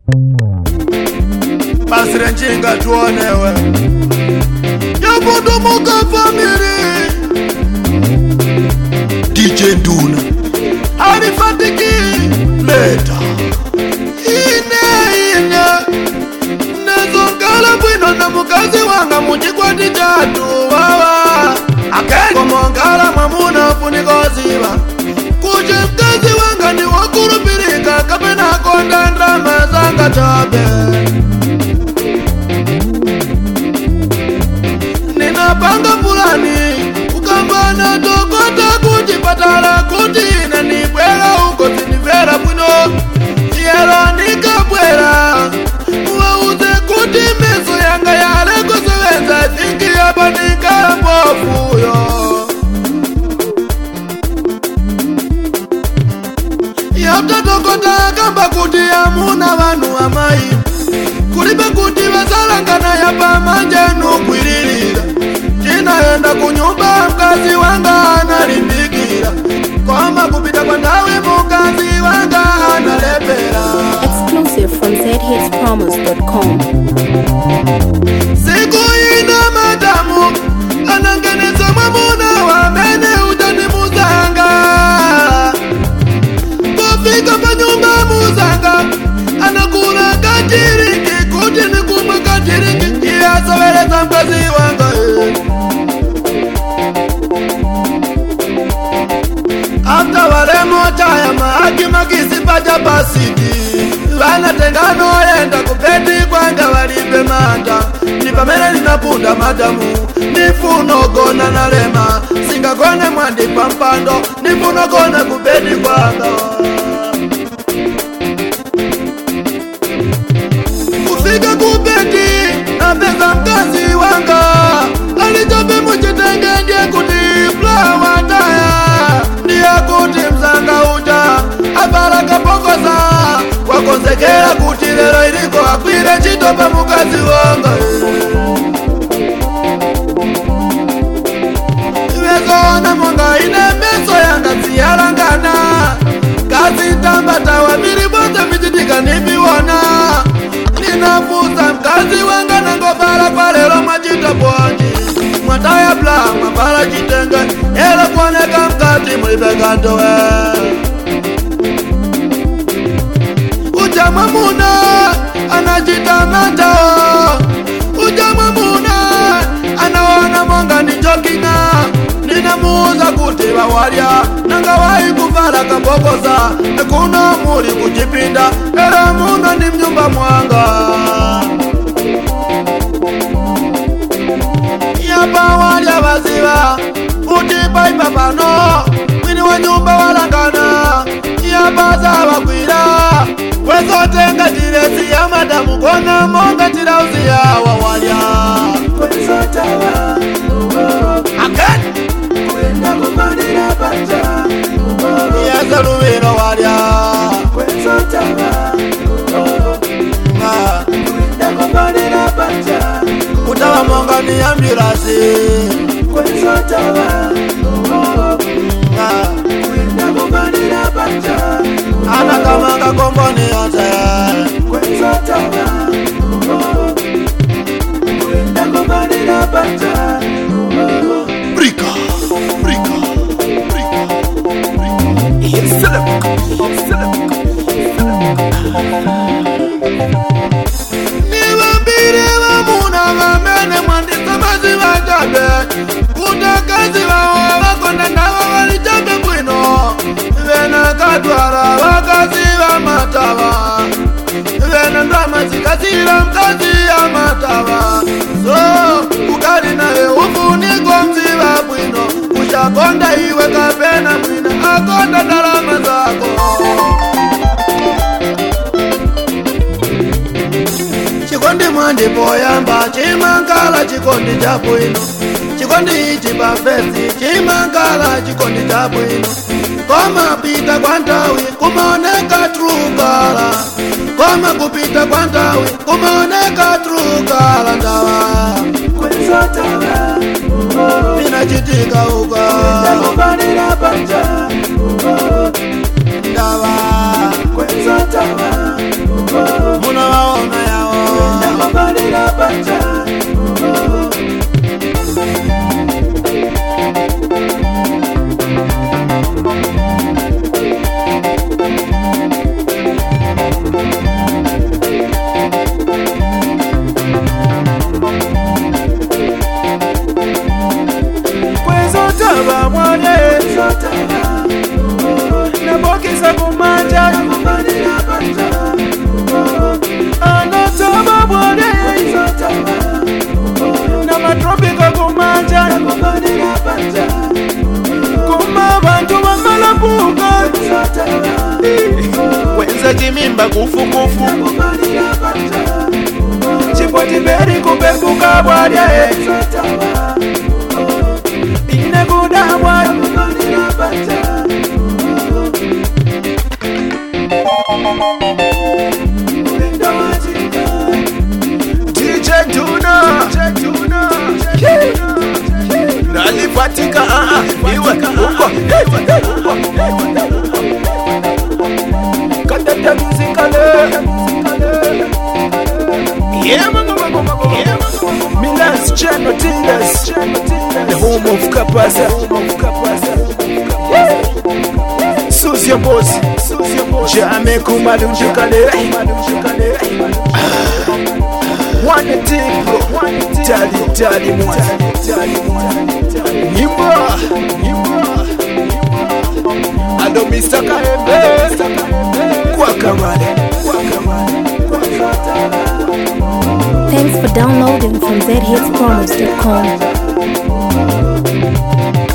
basi renjinga tuonewe yapundumuka famiri dj nduna alifatiki leta ine ine nezongala bwino na mukazi wanga muchikwati chatu wawa komongala mwamuna funikoziva kuti mkazi wanga ni wakulupilika kapena konda ndrama zanga chabe ninapanga fulani kukambana tokota kuchipatala kuti ine nibwera uko zinimvera bwino chiyelo nikabwera wauze kuti meso yanga yalekosewenza zingiyapa nikala mbofuyo yatatokota kamba kuti amuna vanhu amai kulibe kuti vasalangana yapa manje nukwililila cinaenda kunyumba mkazi wanga analimbikila kwama kupita kwa ndawi mukazi wanga analepela Exclusive from zhitspromos.com. siku ina madamu anangeneza mwamuna wamene utani muzanga kufika pa nyumba muzanga anakula kachiringi kuti nikumwe kachiringi iye asoveleza mkazi wanga eh. afta valemo chaya maaki makisipacha pasiti vanatenganoenda kupeti kwanga valipe manda ni pamene linapunda madamu nifunogona nalema singagone mwandipa mpando nifunogona kupeti kwanga kufika kupeti napeza mkazi wanga alichope muchitenge ndiye kuti flawataya ndiye kuti mzanga uja apala kapokoza wakonzekera kuti lero iliko akwire ntchito pa mukazi wanga ivezona monga ine meso yanga ziyalangana kazi tambatawa miri bonse michitika nipiwona ninafusa mkazi wanga nangopala kwa lero mwachita bwanji mwataya bla mwapala chitenge elo kuoneka mkati mlipekandowe uja mwamuna anachita matao uja mwamuna anaona monga ni jokina ninamuuza kuti vawalya nanga wai kuvala kabokoza nekuno muli kuchipinda era muno ni mnyumba mwanga yapa walya vaziva kuti paipa pano mwini wa nyumba walangana yapa zavakwira wezotenga tiresi ya madamu kona monga tirauzi yawa walya Again. yezeluviro walya Ah, kutava monga ni ambirasi Ah, anakamanga komboni yonse Brika, brika, brika, brika. Yeselek, yeselek, nivambire vamuna vamene mwandisamazi vajabe kutakazi vavo vakonda navo valijabe bwino vena katwara vakazi vamatava vena ndrama zikasira mkazi ya matava so ukali naye ufuniko mziva bwino ushakonda iwe kapena mwina akonda ndalama zako chikondi mwandipoyamba chimangala chikondi cha bwino chikondi ichi pafesi chimangala chikondi cha bwino koma pita kwa nthawi kumaoneka trukala koma kupita kwa nthawi kumaoneka trukala ndawa vinachitika uka ndawa muno kwenza chimimba kufukufu chipotiberi kupepuka bwalya ine kudabwa DJ Tuna nalipatika ah, ah, iwe uko katata muzikale Yeah, mama, mama, mama. Yeah, mama. Milan's Channel Tingers, the home of Kapasa. Susie Boss, Jame Kumalunji Kalera. One team, tali tali mwana. Nyimba, ando Mr. Kaembe, kwa kamale, kwa kamale, kwa kamale. Thanks for downloading from zhitspromos.com.